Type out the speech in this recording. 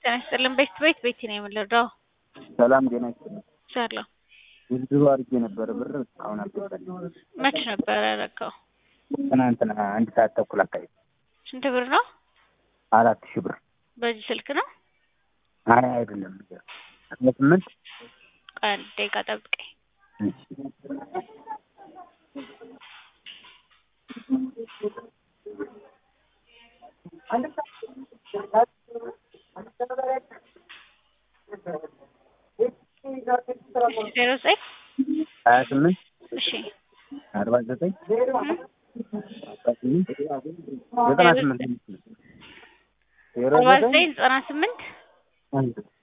ጤና ይስጥልን። ቤት ቤት ቤት ነው የምንረዳው። ሰላም ጤና ይስጥልን። ሰላም ውድድሩ አድርጌ ነበረ ብር እስካሁን አልገባልኝም። መች ነበር ያደረገው? ትናንትና አንድ ሰዓት ተኩል አካባቢ ስንት ብር ነው? አራት ሺህ ብር። በዚህ ስልክ ነው? አይ አይደለም አስራ ስምንት ቆይ አንድ ደቂቃ ጠብቀኝ። ዜሮ ዘጠኝ ሀያ ስምንት እሺ አርባ ዘጠኝ አስራ ስምንት ዘጠና ስምንት ዜሮ አርባ ዘጠኝ ዘጠኝ ዘጠና ስምንት አንድ